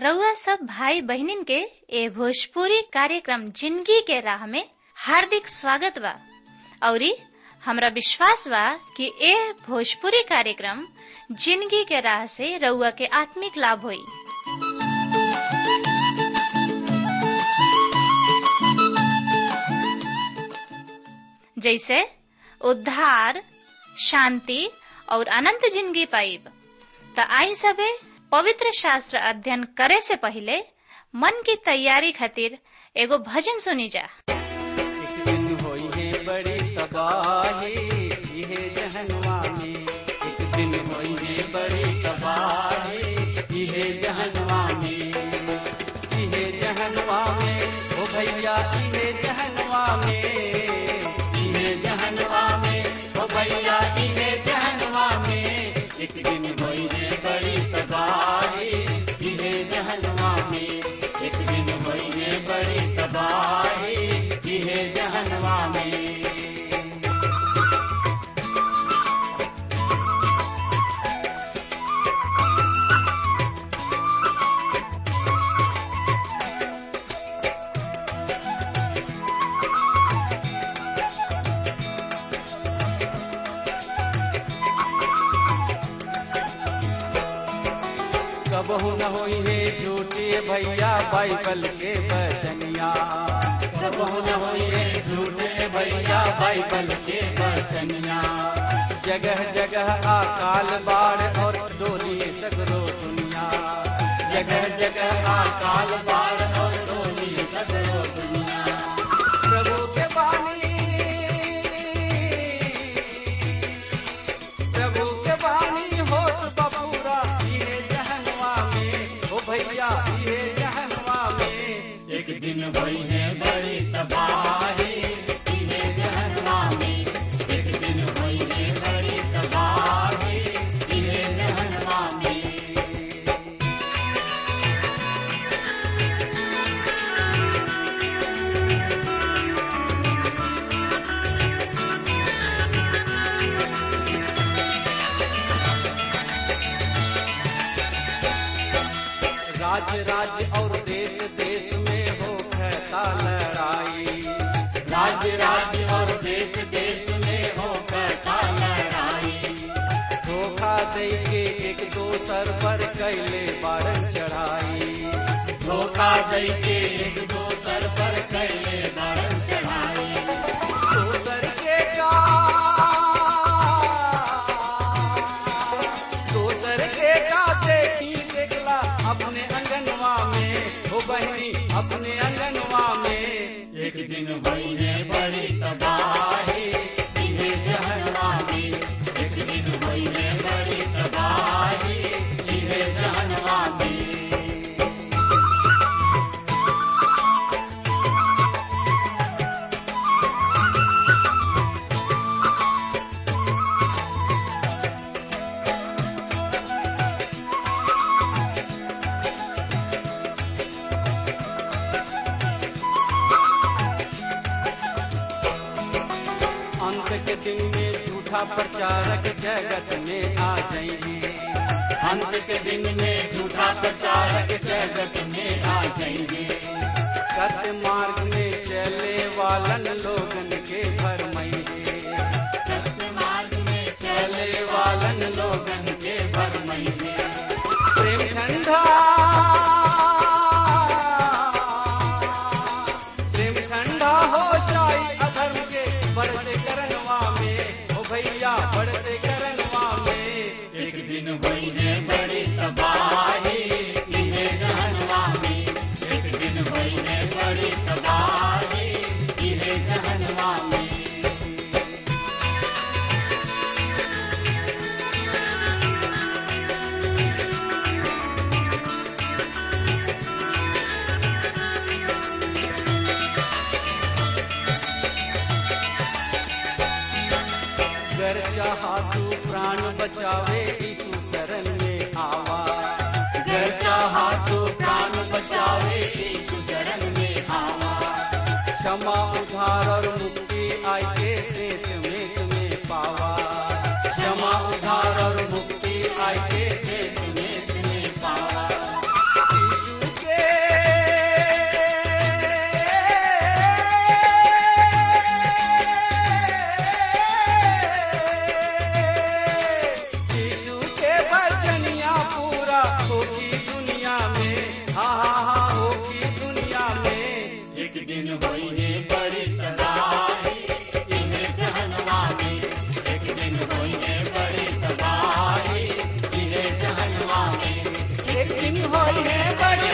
रउआ सब भाई बहिनीन के ए भोजपुरी कार्यक्रम जिंदगी के राह में हार्दिक स्वागत बा औरी हमरा विश्वास बा कि ए भोजपुरी कार्यक्रम जिंदगी के राह से रउआ के आत्मिक लाभ होई जैसे उद्धार शांति और अनंत जिंदगी पाइब त आई सबे पवित्र शास्त्र अध्ययन करे से पहले मन की तैयारी खातिर एगो भजन सुनी जा एक दिन होई है बड़ी तबाही इहे जहनवा में एक दिन होई है बड़ी तबाही इहे जहनवा में इहे जहनवा में ओ भैया इहे जहनवा में इहे जहनवा में ओ भैया इहे जहनवा में एक दिन होई है बड़ी तबाही इहे जहनवा में एक दिन होई है बड़ी तबाही इहे जहनवा में कबहू न होई है झूठे भैया बाइबल के बचनिया कबहू न होई है झूठे भैया बाइबल के बचनिया जगह जगह अकाल बाढ़ और डोली सगरो दुनिया जगह जगह अकाल बाढ़ और डोली सगरो दुनिया प्रभु के बानी प्रभु के बानी होत बबूरा इहे जहनवा में ओ भैया इहे जहनवा में एक दिन भई है बड़ी तबाही इहे जहनवा में एक दिन भई है बड़ी तबाही इहे जहनवा में राज्य राज्य और देश देश में हो कहता लड़ाई राज्य राज्य और देश देश में हो कहता लड़ाई धोखा दे के एक दोसर पर कैले बारन चढ़ाई धोखा दे के एक दोसर पर कैले बारन चढ़ाई दोसर के का दोसर के का देखी देखला अपने अंगनवा में हो बहनी अपने अंगनवा में एक दिन भई है बड़ी तबाही इहे जहनवा में एक दिन भई है बड़ी तबाही इहे जहनवा में अंत के दिन में झूठा प्रचारक जगत में आ जाएंगे अंत के दिन में झूठा प्रचारक जगत में आ जाएंगे सत्य मार्ग में चले वालन लोगन के भरमैंगे सत्य मार्ग में चले वालन लोगन के भरमैंगे प्रेम ठंडा प्रेम ठंडा हो जाई अधर्म के बढ़ते करनवा में ओ भैया बढ़ते करनवा में एक दिन भई है बड़ी तबाही इहे जहनवा में एक दिन भई है बड़ी तबाही इहे जहनवा में गर चाहा तू प्राण बचावे यीशु शरण में आवा गर चाहा तू प्राण बचावे यीशु शरण में आवा क्षमा उधार और मुक्ति आई के सेत में तुम्हें पावा क्षमा उधार और मुक्ति आई के सेत में तुम्हें पावा यीशु दिन होई है बड़ी तबाही इहे जहनवा में एक दिन होई है बड़ी तबाही इहे जहनवा में एक दिन होई है बड़ी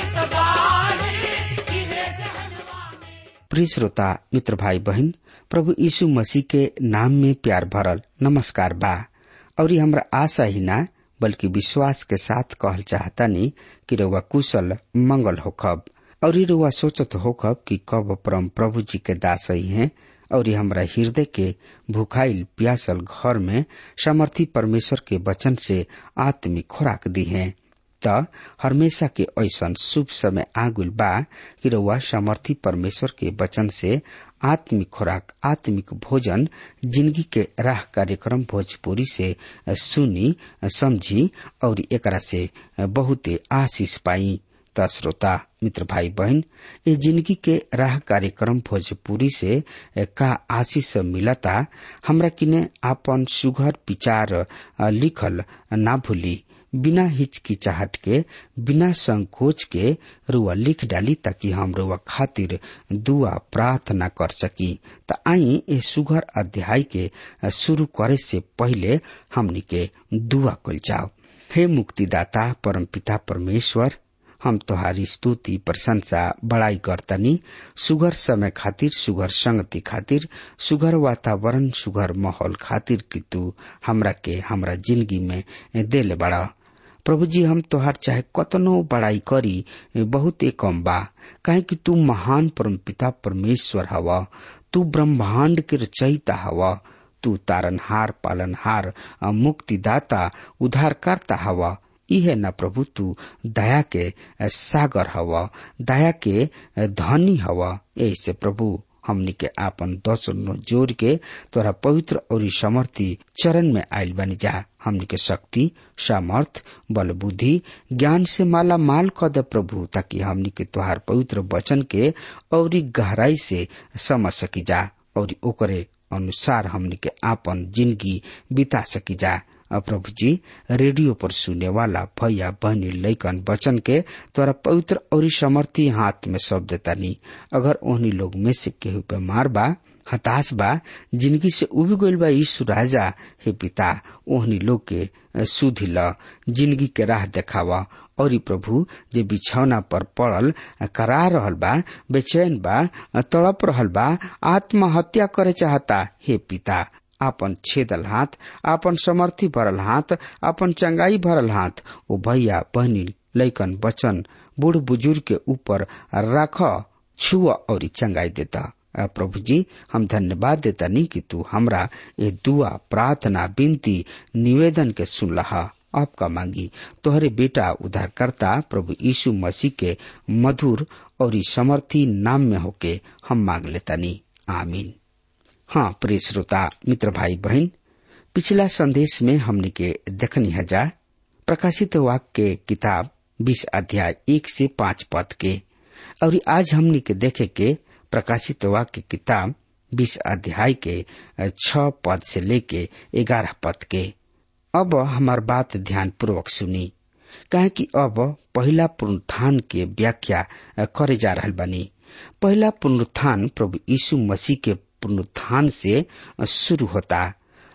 तबाही इहे जहनवा में प्रिय श्रोता मित्र भाई बहन प्रभु यीशु मसीह के नाम में प्यार भरल नमस्कार बा और ये हमरा आशा ही ना बल्कि विश्वास के साथ कहल चाहतानी कि रउआ कुशल मंगल होखब और ये रउआ सोचत होखब कि कब परम प्रभु जी के दास ही हैं और ये हमरा हृदय के भूखाइल प्यासल घर में समर्थी परमेश्वर के वचन से आत्मिक खुराक दी है त हमेशा के ऐसन शुभ समय आगुल बा कि रउआ समर्थी परमेश्वर के वचन से आत्मिक खुराक आत्मिक भोजन जिंदगी के राह कार्यक्रम भोजपुरी से सुनी समझी और एकरा से बहुते आशीष पाई त श्रोता मित्र भाई बहन ये जिंदगी के राह कार्यक्रम भोजपुरी से का आशीष मिलता हमरा किने आपन सुघर विचार लिखल ना भूली बिना हिचकिचाहट के बिना संकोच के रुआ लिख डाली ताकि हम रुआ खातिर दुआ प्रार्थना कर सकी त आई ए सुघर अध्याय के शुरू करे से पहले हमनी के दुआ कल जाओ हे मुक्तिदाता परम पिता परमेश्वर हम तोहारी स्तुति प्रशंसा बड़ाई करतनी सुगर समय खातिर सुगर संगति खातिर सुगर वातावरण सुगर माहौल खातिर कि तू हमरा के हमरा जिंदगी में देले बड़ा प्रभु जी हम तोहार चाहे कतनो बड़ाई करी बहुत कम बा काहे कि तू महान परम पिता परमेश्वर हवा तू ब्रह्मांड के रचयिता हवा तू तारनहार पालनहार मुक्तिदाता उद्धारकर्ता हवा इहे न प्रभु तू दया के सागर हवा दया के धनी हवा ऐसे प्रभु हमनी के आपन दसनो जोर के तोरा पवित्र और समर्थी चरण में आयल बनी जा हमनी के शक्ति सामर्थ बल बुद्धि ज्ञान से माला माल क दे प्रभु ताकि हमनी के तोहार पवित्र वचन के और गहराई से समझ सकी जा और ओकरे अनुसार हमनी के आपन जिंदगी बिता सकी जा प्रभु जी रेडियो पर सुने वाला भैया बहनी लैकन बचन के तोरा पवित्र और समर्थी हाथ में सौंप देता नी अगर ओहनी लोग में से केहू बीमार बा हताश बा जिंदगी से उब गईल बा यीशु राजा हे पिता ओहनी लोग के सुधि ल जिंदगी के राह देखावा और प्रभु जे बिछौना पर पड़ल करा रहल बा बेचैन बा तड़प रहल बा आत्महत्या करे चाहता हे पिता आपन छेदल हाथ आपन समर्थी भरल हाथ आपन चंगाई भरल हाथ ओ भैया बहनी लैकन बचन बूढ़ बुजुर्ग के ऊपर रख छुआ और चंगाई देता प्रभु जी हम धन्यवाद देता नहीं कि तू हमरा ये दुआ प्रार्थना विनती निवेदन के सुन लहा आपका मांगी तोहरे बेटा उद्धारकर्ता प्रभु यीशु मसीह के मधुर और समर्थी नाम में होके हम मांग लेता नहीं आमीन हाँ प्रिय श्रोता मित्र भाई बहन पिछला संदेश में हमने के देखनी हजा प्रकाशित वाक्य के किताब बीस अध्याय एक से पांच पद के और आज हमने के देखे के प्रकाशित वाक्य किताब बीस अध्याय के छ पद से लेके ग्यारह पद के अब हमार बात ध्यान पूर्वक सुनी कहे कि अब पहला पुनरुत्थान के व्याख्या करे जा रहा बनी पहला पुनरुत्थान प्रभु यीशु मसीह के पुनरुत्थान से शुरू होता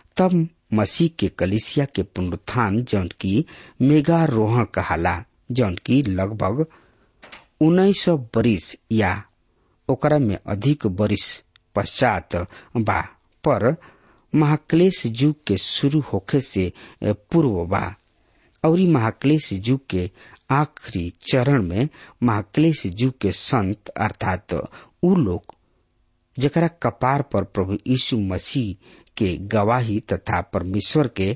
तब मसीह के कलिसिया के पुनरुत्थान जौन की मेगारोहण कहाला जौन की लगभग उन्नीस सौ बरिस या ओकरा में अधिक बरिस पश्चात बा पर महाक्लेश युग के शुरू होखे से पूर्व बा और महाक्लेश युग के आखिरी चरण में महाक्लेश युग के संत अर्थात उ लोग जकरा कपार पर प्रभु यीशु मसीह के गवाही तथा परमेश्वर के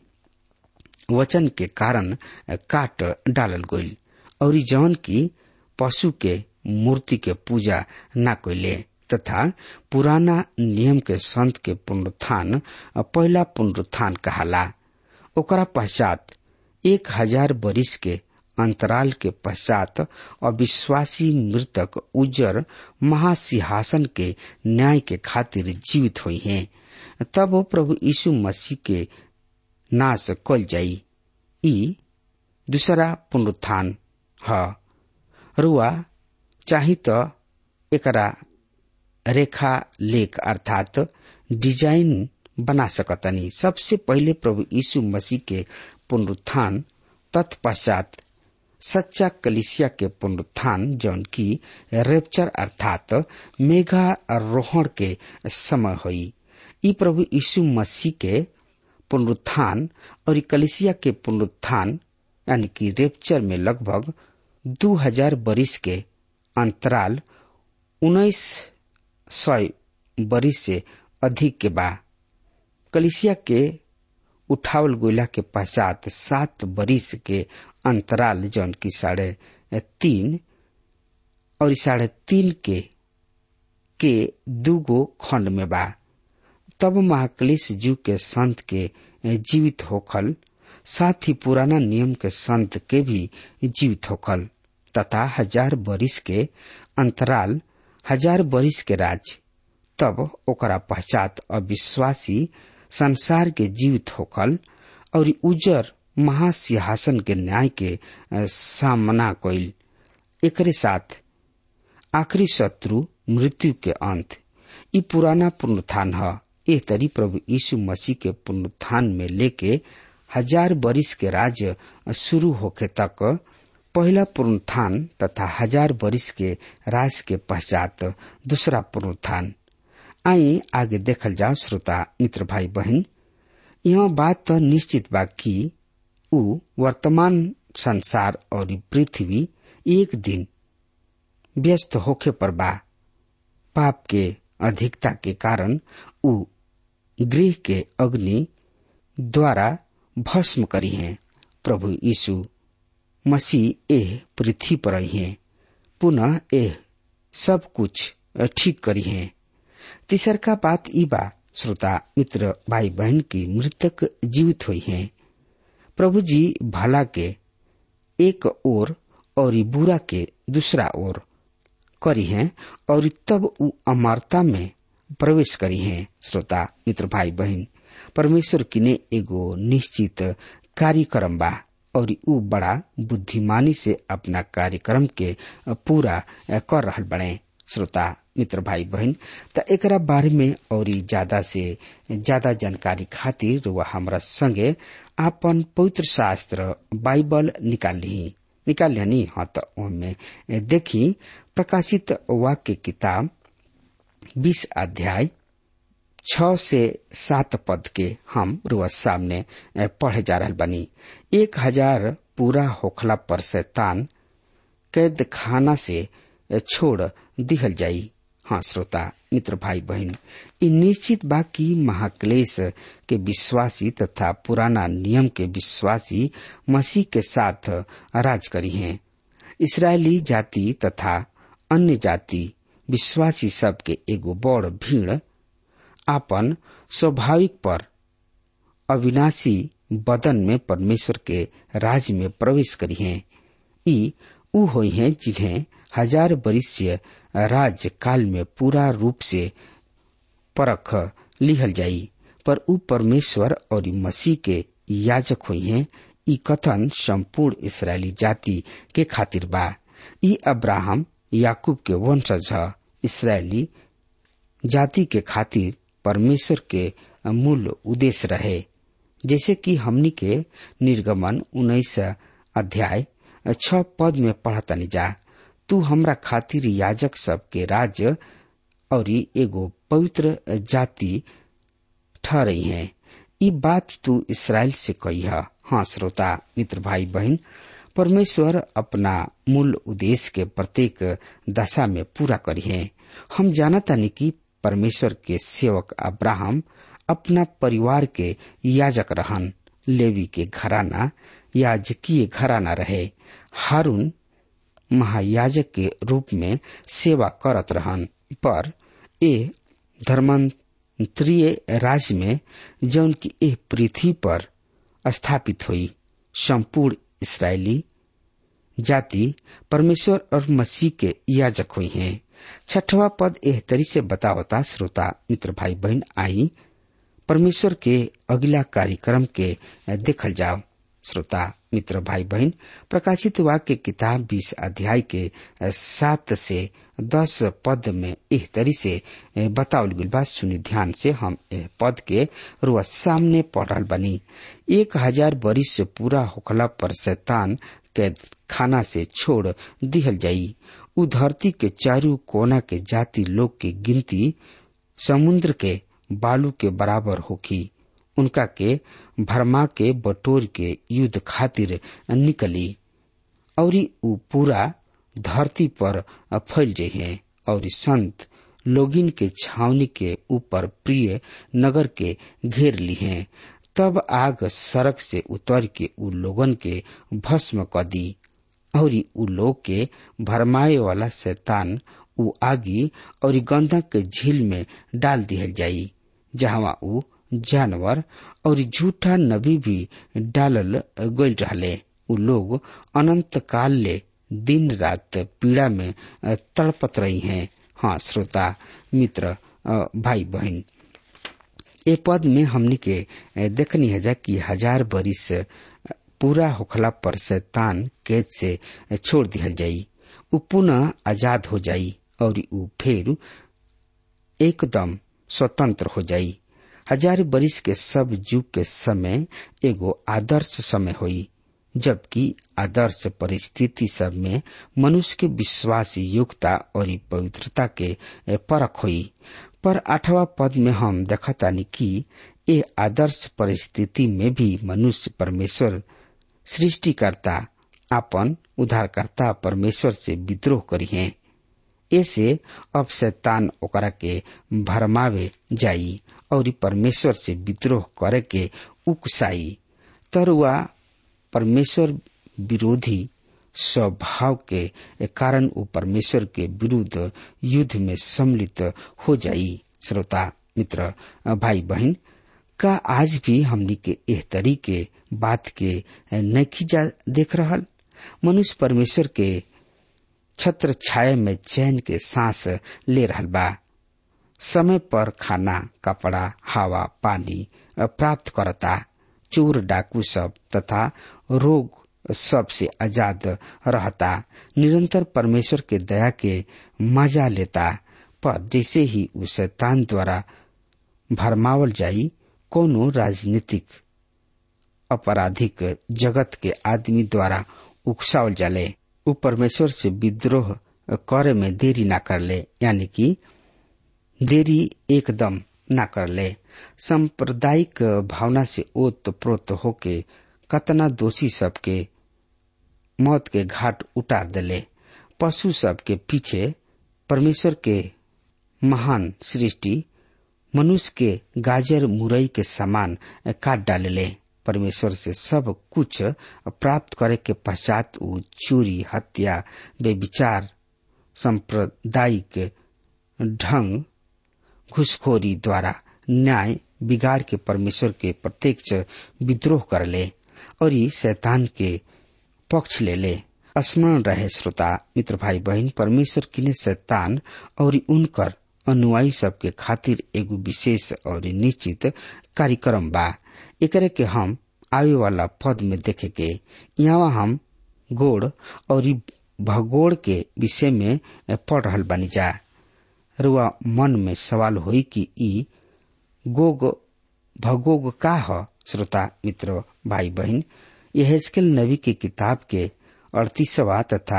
वचन के कारण काट डालल गईल और जौन की पशु के मूर्ति के पूजा न कैले तथा पुराना नियम के संत के पुनरुत्थान पहला पुनरुत्थान कहाला ओकरा पश्चात एक हजार बरिस के अंतराल के पश्चात अविश्वासी मृतक उज्जर महासिंहासन के न्याय के खातिर जीवित हुई हैं तब वो प्रभु यीशु मसीह के नाश कल जाई ई दूसरा पुनरुत्थान ह रुआ चाही तो एकरा रेखा लेख अर्थात डिजाइन बना सकतनी सबसे पहले प्रभु यीशु मसीह के पुनरुत्थान तत्पश्चात सच्चा कलिसिया के पुनरुत्थान जौन की रेप्चर अर्थात मेघारोहण के समय हुई ई प्रभु यीशु मसीह के पुनरुत्थान और कलिसिया के पुनरुत्थान यानी कि रेप्चर में लगभग दू हजार बरिस के अंतराल उन्नीस सौ बरिस से अधिक के बा कलिसिया के उठावल गोला के पश्चात सात बरिस के अंतराल जौन की साढ़े तीन और साढ़े तीन के के दूगो खंड में बा तब महाक्लेश जू के संत के जीवित होखल साथ ही पुराना नियम के संत के भी जीवित होखल तथा हजार बरिस के अंतराल हजार बरिस के राज तब ओकरा पश्चात अविश्वासी संसार के जीवित होखल और उजर महासिंहासन के न्याय के सामना कइल एकरे साथ आखिरी शत्रु मृत्यु के अंत ई पुराना पुनरुत्थान ह एह तरी प्रभु यीशु मसीह के पुनरुत्थान में लेके हजार बरिस के राज्य शुरू होखे तक पहला पुनरुत्थान तथा हजार बरिस के राज के पश्चात दूसरा पुनरुत्थान आई आगे देखल जाओ श्रोता मित्र भाई बहन यह बात तो निश्चित बा कि उ वर्तमान संसार और पृथ्वी एक दिन व्यस्त होखे पर बा पाप के अधिकता के कारण उ गृह के अग्नि द्वारा भस्म करी हैं प्रभु यीशु मसीह एह पृथ्वी पर आई हैं पुनः एह सब कुछ ठीक करी हैं तीसर का बात ई बा श्रोता मित्र भाई बहन की मृतक जीवित हुई हैं प्रभु जी भला के एक ओर और बुरा के दूसरा ओर करी हैं और तब उ अमरता में प्रवेश करी हैं श्रोता मित्र भाई बहन परमेश्वर किने एगो निश्चित कार्यक्रम बा और उ बड़ा बुद्धिमानी से अपना कार्यक्रम के पूरा कर रहल बने श्रोता मित्र भाई बहन त एकरा बारे में और ज्यादा से ज्यादा जानकारी खातिर वह हमरा संगे आपन पवित्र शास्त्र बाइबल निकाल ली निकाल लियानी हाँ तो ओमे देखी प्रकाशित वाक्य किताब बीस अध्याय छ से सात पद के हम रुआ सामने पढ़े जा रहा बनी एक हजार पूरा होखला पर शैतान कैद खाना से छोड़ दिहल जाई हाँ श्रोता मित्र भाई बहन इ निश्चित बा कि महाक्लेश के विश्वासी तथा पुराना नियम के विश्वासी मसीह के साथ राज करी हैं इसराइली जाति तथा अन्य जाति विश्वासी सब के एगो बड़ भीड़ आपन स्वाभाविक पर अविनाशी बदन में परमेश्वर के राज में प्रवेश करी हैं ई उ हुई हैं जिन्हें हजार वरिष्य राज काल में पूरा रूप से परख लिहल जाई पर उ परमेश्वर और मसीह के याजक हुई हैं ई कथन संपूर्ण इसराइली जाति के खातिर बा ई अब्राहम याकूब के वंशज ह इसराइली जाति के खातिर परमेश्वर के मूल उद्देश्य रहे जैसे कि हमनी के निर्गमन उन्नीस अध्याय छ पद में पढ़तनी जा तू हमरा खातिर याजक सब के राज्य और एगो पवित्र जाति ठहरई है ई बात तू इसराइल से कही है हाँ श्रोता मित्र भाई बहन परमेश्वर अपना मूल उद्देश्य के प्रत्येक दशा में पूरा करी है हम जानतानी कि परमेश्वर के सेवक अब्राहम अपना परिवार के याजक रहन लेवी के घराना याजकीय घराना रहे हारून महायाजक के रूप में सेवा करत रहन पर ए धर्मांतरीय राज्य में जौन की एह पृथ्वी पर स्थापित हुई संपूर्ण इसराइली जाति परमेश्वर और मसीह के याजक हुई हैं छठवा पद एह तरी से बतावता श्रोता मित्र भाई बहन आई परमेश्वर के अगला कार्यक्रम के देखल जाओ श्रोता मित्र भाई बहन प्रकाशित वाक्य किताब बीस अध्याय के सात से दस पद में एह तरी से बतावल गई बा सुनी ध्यान से हम एह पद के रुआ सामने पढ़ रहा बनी एक हजार बरिस से पूरा होखला पर शैतान के खाना से छोड़ दिहल जाई उ धरती के चारू कोना के जाति लोग की गिनती समुद्र के बालू के बराबर होखी उनका के भरमा के बटोर के युद्ध खातिर निकली और उ पूरा धरती पर फैल जहे और संत लोगिन के छावनी के ऊपर प्रिय नगर के घेर ली हैं तब आग सड़क से उतर के उ लोगन के भस्म क दी और उ लोग के भरमाए वाला शैतान उ आगी और गंधक के झील में डाल दिहल जाई जहाँ उ जानवर और झूठा नबी भी डालल गल रहले उ लोग अनंत काल ले दिन रात पीड़ा में तड़पत रही हैं हाँ श्रोता मित्र भाई बहन ए पद में हमने के देखनी है जा कि हजार बरिस पूरा होखला पर शैतान कैद से छोड़ दिहल जाई उ पुनः आजाद हो जाई और उ फिर एकदम स्वतंत्र हो जाई हजार बरिस के सब युग के समय एगो आदर्श समय होई जबकि आदर्श परिस्थिति सब में मनुष्य के विश्वास योग्यता और पवित्रता के परख हुई पर आठवां पद में हम देखतानी कि ये आदर्श परिस्थिति में भी मनुष्य परमेश्वर सृष्टिकर्ता अपन उद्धारकर्ता परमेश्वर से विद्रोह करी है ऐसे अब शैतान ओकरा के भरमावे जाई और परमेश्वर से विद्रोह करे के उकसाई तरुआ परमेश्वर विरोधी स्वभाव के कारण वो परमेश्वर के विरुद्ध युद्ध में सम्मिलित हो जाई श्रोता मित्र भाई बहन का आज भी हमनी के एह तरीके बात के नखी जा देख रहल मनुष्य परमेश्वर के छत्र छाया में चैन के सांस ले रहल बा समय पर खाना कपड़ा हवा पानी प्राप्त करता चोर डाकू सब तथा रोग सब से आजाद रहता निरंतर परमेश्वर के दया के मजा लेता पर जैसे ही उस शैतान द्वारा भरमावल जाई कोनो राजनीतिक अपराधिक जगत के आदमी द्वारा उकसावल जाले उ परमेश्वर से विद्रोह करे में देरी ना कर ले यानी कि देरी एकदम ना कर ले सांप्रदायिक भावना से ओत प्रोत होके कतना दोषी सबके मौत के घाट उतार दिले पशु सब के पीछे परमेश्वर के महान सृष्टि मनुष्य के गाजर मुरई के समान काट डाले परमेश्वर से सब कुछ प्राप्त करे के पश्चात उ चोरी हत्या बेविचार सांप्रदायिक ढंग घुसखोरी द्वारा न्याय बिगाड़ के परमेश्वर के प्रत्यक्ष विद्रोह कर ले और ये शैतान के पक्ष ले ले स्मरण रहे श्रोता मित्र भाई बहन परमेश्वर किने शैतान और उनकर अनुयायी सबके खातिर एगो विशेष और निश्चित कार्यक्रम बा एकरे के हम आवे वाला पद में देखे के यहाँ हम गोड़ और भगोड़ के विषय में पढ़ रहल बानी जा रुआ मन में सवाल होई कि ई गोग भगोग का ह श्रोता मित्र भाई बहन यह हेस्केल नबी की किताब के अड़तीसवा तथा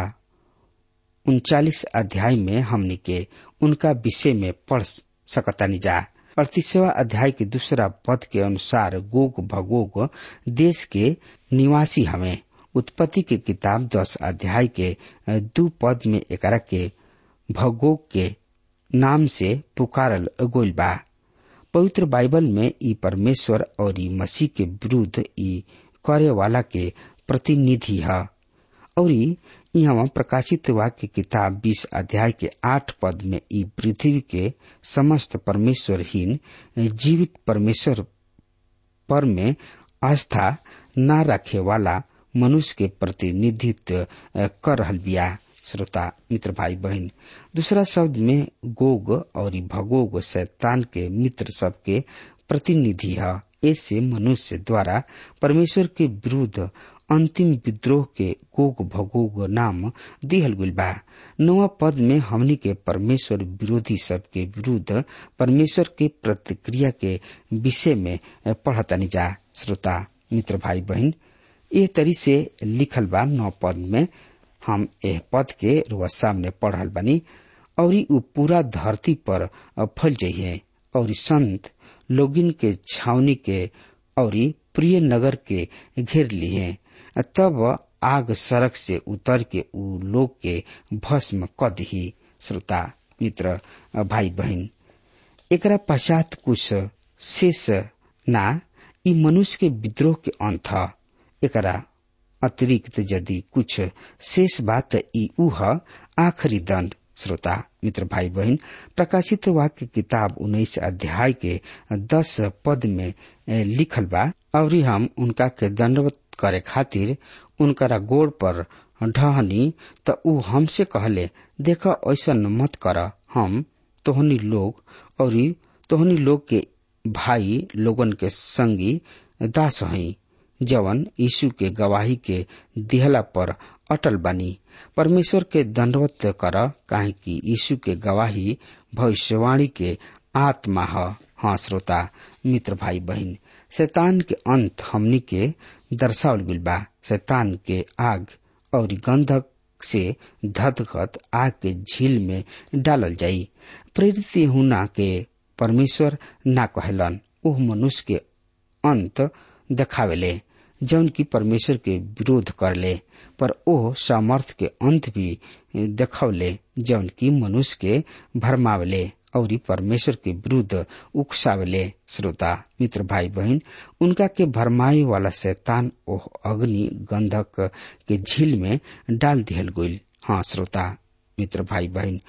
उनचालीस अध्याय में हमने के उनका विषय में पढ़ सकतानी जा अड़तीसवा अध्याय के दूसरा पद के अनुसार गोग भगोग देश के निवासी हमें उत्पत्ति के किताब दस अध्याय के दू पद में एकरा के भगोग के नाम से पुकारल गोल बा पवित्र बाइबल में ई परमेश्वर और ई मसीह के विरुद्ध ई करे वाला के प्रतिनिधि है और यहाँ प्रकाशित वाक्य किताब बीस अध्याय के आठ पद में ई पृथ्वी के समस्त परमेश्वरहीन जीवित परमेश्वर पर में आस्था न रखे वाला मनुष्य के प्रतिनिधित्व कर रहल बिया श्रोता मित्र भाई बहन दूसरा शब्द में गोग और भगोग शैतान के मित्र सब के प्रतिनिधि है ऐसे मनुष्य द्वारा परमेश्वर के विरुद्ध अंतिम विद्रोह के गोग भगोग नाम दिहल गुल बा नवा पद में हमनी के परमेश्वर विरोधी सब के विरुद्ध परमेश्वर के प्रतिक्रिया के विषय में पढ़तनी जा श्रोता मित्र भाई बहन ये तरी से लिखल बा नौ पद में हम एह पद के रुआ सामने पढ़ल बनी और उ पूरा धरती पर फैल जाइए और संत लोगिन के छावनी के और प्रिय नगर के घेर लिए तब आग सड़क से उतर के उ लोग के भस्म क दही श्रोता मित्र भाई बहन एकरा पश्चात कुछ शेष ना ई मनुष्य के विद्रोह के अंत एकरा अतिरिक्त यदि कुछ शेष बात ई उह आखिरी दंड श्रोता मित्र भाई बहन प्रकाशित वाक्य किताब उन्नीस अध्याय के दस पद में लिखल बा और हम उनका के दंडवत करे खातिर उनकरा गोड़ पर ढहनी त ऊ हमसे कहले देख ऐसा मत कर हम तोहनी लोग और तोहनी लोग के भाई लोगन के संगी दास हई जवन यीशु के गवाही के दिहला पर अटल बनी परमेश्वर के दंडवत कर काहे कि यीशु के गवाही भविष्यवाणी के आत्मा ह हाँ श्रोता मित्र भाई बहन शैतान के अंत हमनी के दर्शावल गइल बा शैतान के आग और गंधक से धधकत आग के झील में डालल जाई प्रेरित हुना के परमेश्वर ना कहलन ओह मनुष्य के अंत देखावेले जौन की परमेश्वर के विरोध करले पर ओह सामर्थ के अंत भी देखौले जौन की मनुष्य के भरमावले और परमेश्वर के विरुद्ध उकसावले श्रोता मित्र भाई बहन उनका के भरमाई वाला शैतान ओह अग्नि गंधक के झील में डाल दिहल गईल हाँ श्रोता मित्र भाई बहन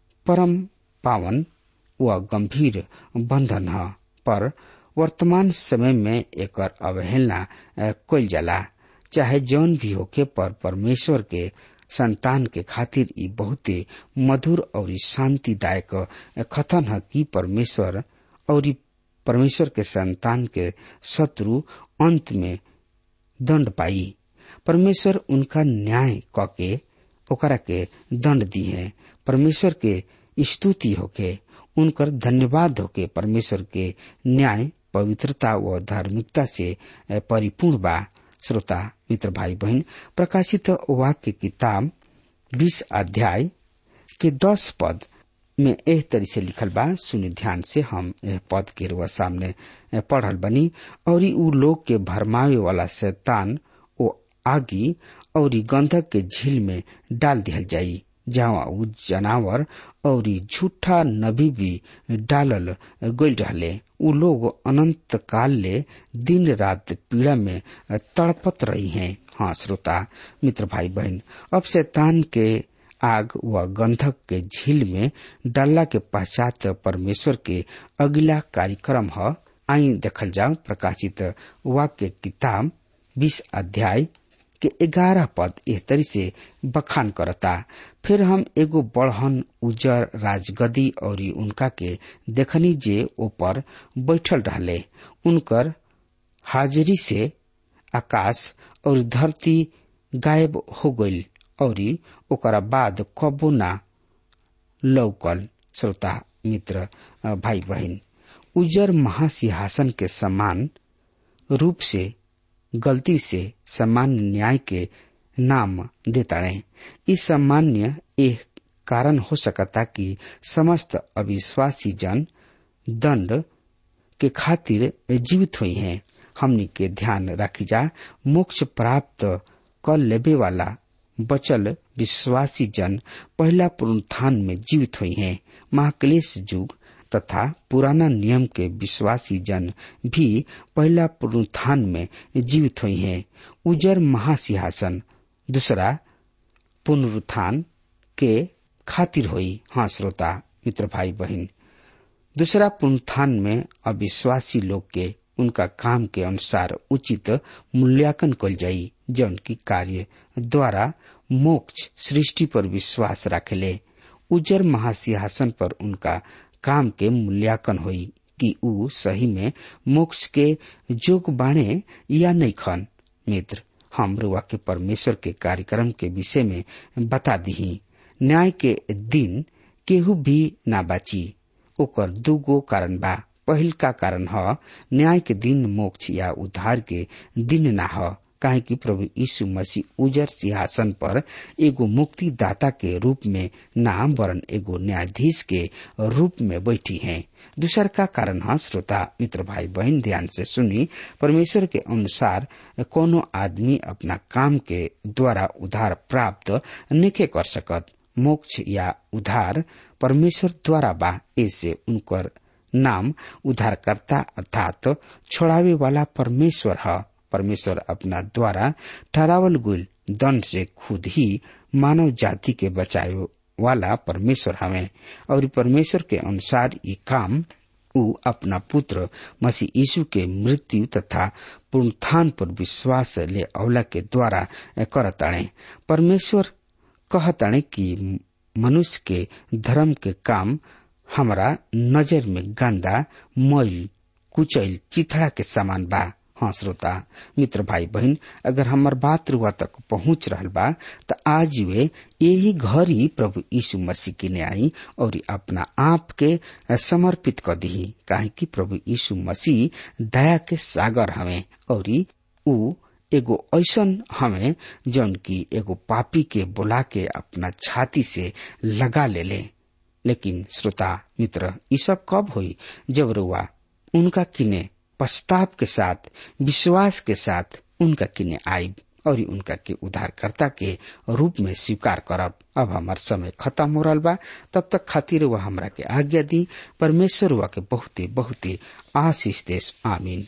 परम पावन व गंभीर बंधन है पर वर्तमान समय में एकर अवहेलना कल जाला चाहे जौन भी होके पर परमेश्वर के संतान के खातिर ई बहुते मधुर और शांतिदायक कथन है कि परमेश्वर और परमेश्वर के संतान के शत्रु अंत में दंड पाई परमेश्वर उनका न्याय कके ओकरा के दंड दी है परमेश्वर के स्तुति होके उनकर धन्यवाद होके परमेश्वर के न्याय पवित्रता व धार्मिकता से परिपूर्ण बा श्रोता मित्र भाई बहन प्रकाशित वाक्य किताब बीस अध्याय के दस पद में एह तरी से लिखल बा सुनि ध्यान से हम एह पद के रुआ सामने पढ़ल बनी और उ लोग के भरमावे वाला शैतान ओ आगी और गंधक के झील में डाल दिहल जाई जहाँ उ जनावर और झूठा नबी भी डालल गई रहले उ लोग अनंत काल ले दिन रात पीड़ा में तड़पत रही हैं हाँ श्रोता मित्र भाई बहन अब शैतान के आग व गंधक के झील में डालला के पश्चात परमेश्वर के अगला कार्यक्रम है आई देखल जाओ प्रकाशित वाक्य किताब बीस अध्याय के ग्यारह पद एह तरी से बखान करता फिर हम एगो बढ़न उजर राजगदी और उनका के देखनी जे ऊपर बैठल रहले उनकर हाजिरी से आकाश और धरती गायब हो गईल और ओकरा बाद कबो ना लौकल श्रोता मित्र भाई बहन उजर महासिंहासन के समान रूप से गलती से सामान्य न्याय के नाम देताड़े इस सामान्य एक कारण हो सकता कि समस्त अविश्वासी जन दंड के खातिर जीवित हुई हैं हमनी के ध्यान रखी जा मोक्ष प्राप्त कर लेबे वाला बचल विश्वासी जन पहला पुनरुत्थान में जीवित हुई हैं महाक्लेश युग तथा पुराना नियम के विश्वासी जन भी पहला पुनरुत्थान में जीवित हुई हैं उजर महासिंहासन दूसरा पुनरुत्थान के खातिर हुई हाँ श्रोता मित्र भाई बहन दूसरा पुनरुत्थान में अविश्वासी लोग के उनका काम के अनुसार उचित मूल्यांकन कल जाई जौन की कार्य द्वारा मोक्ष सृष्टि पर विश्वास रखेले उजर महासिंहासन पर उनका काम के मूल्यांकन हुई कि ऊ सही में मोक्ष के जोग बाणे या नहीं खन मित्र हम रुआ के परमेश्वर के कार्यक्रम के विषय में बता दी न्याय के दिन केहू भी ना बाची ओकर दूगो कारण बा पहिल का कारण ह न्याय के दिन मोक्ष या उद्धार के दिन ना ह काहे कि प्रभु यीशु मसीह उजर सिंहासन पर एगो मुक्तिदाता के रूप में नाम वरन एगो न्यायाधीश के रूप में बैठी हैं दूसर का कारण है श्रोता मित्र भाई बहन ध्यान से सुनी परमेश्वर के अनुसार कोनो आदमी अपना काम के द्वारा उधार प्राप्त नहीं कर सकत मोक्ष या उधार परमेश्वर द्वारा बा ऐसे उनकर नाम उद्धारकर्ता अर्थात छोड़ावे वाला परमेश्वर है परमेश्वर अपना द्वारा ठहरावल गुल दंड से खुद ही मानव जाति के बचाए वाला परमेश्वर हमें और परमेश्वर के अनुसार ये काम उ अपना पुत्र मसीह यीशु के मृत्यु तथा पुनरुत्थान पर विश्वास ले अवला के द्वारा करताणे परमेश्वर कहताणे कि मनुष्य के धर्म के काम हमरा नजर में गंदा मैल कुचैल चिथड़ा के समान बा हाँ श्रोता मित्र भाई बहन अगर हमार बात रुआ तक पहुंच रहल बा त आज वे यही घर ही प्रभु यीशु मसीह के ने आई और अपना आप के समर्पित कर दी काहे कि प्रभु यीशु मसीह दया के सागर हमें और उ एगो ऐसन हमें जौन की एगो पापी के बुला के अपना छाती से लगा ले ले लेकिन श्रोता मित्र ये सब कब हुई जब रुआ उनका किने पश्चाताप के साथ विश्वास के साथ उनका किने आई और उनका के उद्धारकर्ता के रूप में स्वीकार करब अब हमार समय खत्म हो रहा बा तब तक खातिर वह हमरा के आज्ञा दी परमेश्वर वह के बहुते बहुते आशीष देश आमीन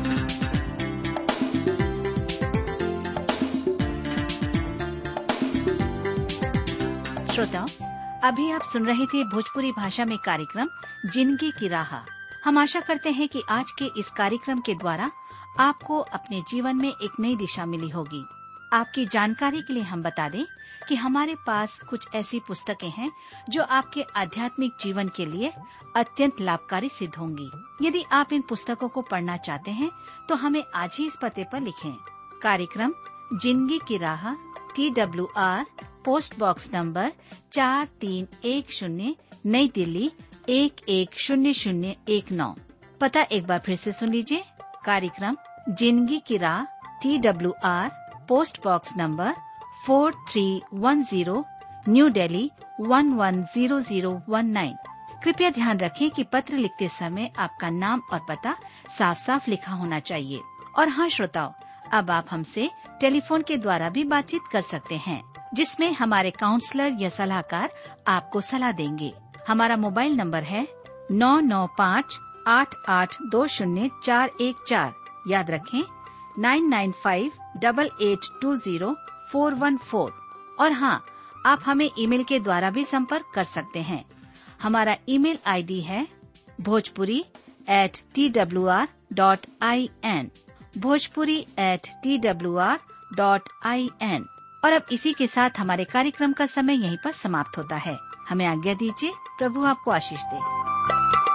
श्रोताओं अभी आप सुन रहे थे भोजपुरी भाषा में कार्यक्रम जिंदगी की राह हम आशा करते हैं कि आज के इस कार्यक्रम के द्वारा आपको अपने जीवन में एक नई दिशा मिली होगी आपकी जानकारी के लिए हम बता दें कि हमारे पास कुछ ऐसी पुस्तकें हैं जो आपके आध्यात्मिक जीवन के लिए अत्यंत लाभकारी सिद्ध होंगी यदि आप इन पुस्तकों को पढ़ना चाहते हैं तो हमें आज ही इस पते पर लिखें कार्यक्रम जिंदगी की राह T W R post box number चार तीन एक शून्य नई दिल्ली एक एक शून्य शून्य एक नौ पता एक बार फिर से सुन लीजिए कार्यक्रम जिंदगी की राह T W R post box number four three one zero new Delhi one one zero zero one nine कृपया ध्यान रखें कि पत्र लिखते समय आपका नाम और पता साफ साफ लिखा होना चाहिए और हाँ श्रोताओं अब आप हमसे टेलीफोन के द्वारा भी बातचीत कर सकते हैं जिसमें हमारे काउंसलर या सलाहकार आपको सलाह देंगे हमारा मोबाइल नंबर है नौ नौ पाँच आठ आठ दो शून्य चार एक चार याद रखें nine nine five double eight two zero four one four और हाँ आप हमें ईमेल के द्वारा भी संपर्क कर सकते हैं हमारा ईमेल आईडी है Bhojpuri at T W R dot I N Bhojpuri at T W R dot I N और अब इसी के साथ हमारे कार्यक्रम का समय यहीं पर समाप्त होता है हमें आज्ञा दीजिए प्रभु आपको आशीष दे